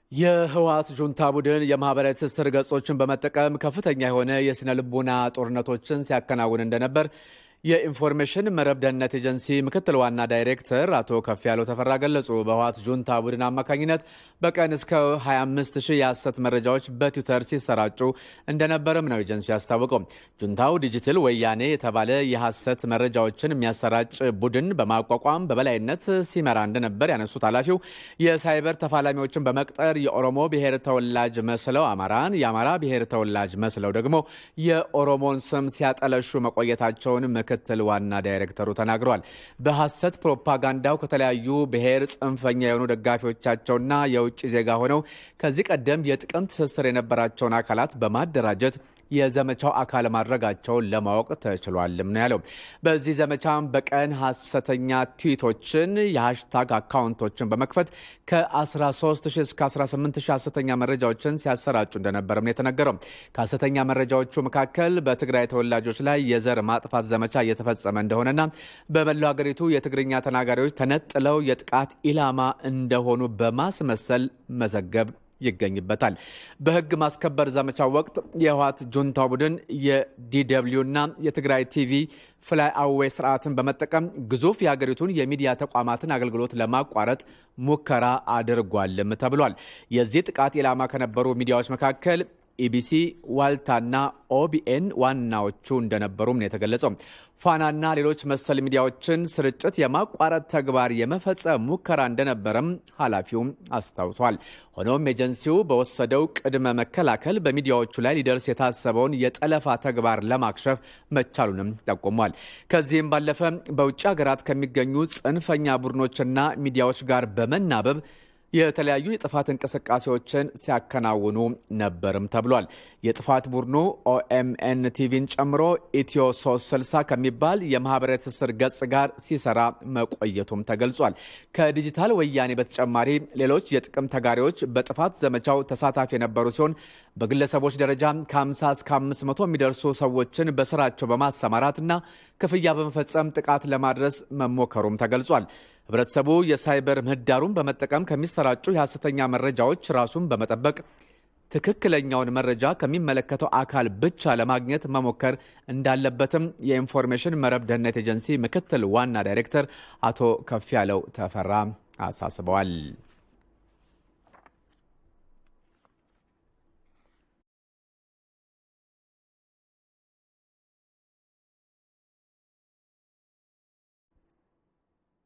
የህወሓት ጁንታ ቡድን የማህበራዊ ትስስር ገጾችን በመጠቀም ከፍተኛ የሆነ የስነ ልቦና ጦርነቶችን ሲያከናውን እንደነበር የኢንፎርሜሽን መረብ ደህንነት ኤጀንሲ ምክትል ዋና ዳይሬክተር አቶ ከፍ ያለው ተፈራ ገለጹ። በህወሓት ጁንታ ቡድን አማካኝነት በቀን እስከ 25 ሺህ የሐሰት መረጃዎች በትዊተር ሲሰራጩ እንደነበርም ነው ኤጀንሲው ያስታወቀው። ጁንታው ዲጂታል ወያኔ የተባለ የሐሰት መረጃዎችን የሚያሰራጭ ቡድን በማቋቋም በበላይነት ሲመራ እንደነበር ያነሱት ኃላፊው የሳይበር ተፋላሚዎችን በመቅጠር የኦሮሞ ብሔር ተወላጅ መስለው አማራን፣ የአማራ ብሔር ተወላጅ መስለው ደግሞ የኦሮሞን ስም ሲያጠለሹ መቆየታቸውን ምክትል ዋና ዳይሬክተሩ ተናግረዋል። በሐሰት ፕሮፓጋንዳው ከተለያዩ ብሔር ጽንፈኛ የሆኑ ደጋፊዎቻቸውና የውጭ ዜጋ ሆነው ከዚህ ቀደም የጥቅም ትስስር የነበራቸውን አካላት በማደራጀት የዘመቻው አካል ማድረጋቸውን ለማወቅ ተችሏልም ነው ያለው። በዚህ ዘመቻም በቀን ሐሰተኛ ትዊቶችን የሃሽታግ አካውንቶችን በመክፈት ከ13 እስከ 18 ሐሰተኛ መረጃዎችን ሲያሰራጩ እንደነበርም ነው የተነገረው። ከሐሰተኛ መረጃዎቹ መካከል በትግራይ ተወላጆች ላይ የዘር ማጥፋት ዘመቻ እየተፈጸመ እንደሆነና በመላው ሀገሪቱ የትግርኛ ተናጋሪዎች ተነጥለው የጥቃት ኢላማ እንደሆኑ በማስመሰል መዘገብ ይገኝበታል። በሕግ ማስከበር ዘመቻው ወቅት የህወሓት ጁንታ ቡድን የዲደብሊውና የትግራይ ቲቪ ፍላይ አዌይ ስርዓትን በመጠቀም ግዙፍ የሀገሪቱን የሚዲያ ተቋማትን አገልግሎት ለማቋረጥ ሙከራ አድርጓልም ተብሏል። የዚህ ጥቃት ኢላማ ከነበሩ ሚዲያዎች መካከል ኢቢሲ፣ ዋልታና ኦቢኤን ዋናዎቹ እንደነበሩም ነው የተገለጸው። ፋናና ሌሎች መሰል ሚዲያዎችን ስርጭት የማቋረጥ ተግባር የመፈጸም ሙከራ እንደነበረም ኃላፊውም አስታውሷል። ሆኖም ኤጀንሲው በወሰደው ቅድመ መከላከል በሚዲያዎቹ ላይ ሊደርስ የታሰበውን የጠለፋ ተግባር ለማክሸፍ መቻሉንም ጠቁሟል። ከዚህም ባለፈ በውጭ ሀገራት ከሚገኙ ጽንፈኛ ቡድኖችና ሚዲያዎች ጋር በመናበብ የተለያዩ የጥፋት እንቅስቃሴዎችን ሲያከናውኑ ነበርም ተብሏል። የጥፋት ቡድኑ ኦኤምኤን ቲቪን ጨምሮ ኢትዮ 360 ከሚባል የማህበራዊ ትስስር ገጽ ጋር ሲሰራ መቆየቱም ተገልጿል። ከዲጂታል ወያኔ በተጨማሪ ሌሎች የጥቅም ተጋሪዎች በጥፋት ዘመቻው ተሳታፊ የነበሩ ሲሆን በግለሰቦች ደረጃ ከ50 እስከ 500 የሚደርሱ ሰዎችን በስራቸው በማሰማራትና ክፍያ በመፈጸም ጥቃት ለማድረስ መሞከሩም ተገልጿል። ህብረተሰቡ የሳይበር ምህዳሩን በመጠቀም ከሚሰራጩ የሐሰተኛ መረጃዎች ራሱን በመጠበቅ ትክክለኛውን መረጃ ከሚመለከተው አካል ብቻ ለማግኘት መሞከር እንዳለበትም የኢንፎርሜሽን መረብ ደህንነት ኤጀንሲ ምክትል ዋና ዳይሬክተር አቶ ከፍ ያለው ተፈራ አሳስበዋል።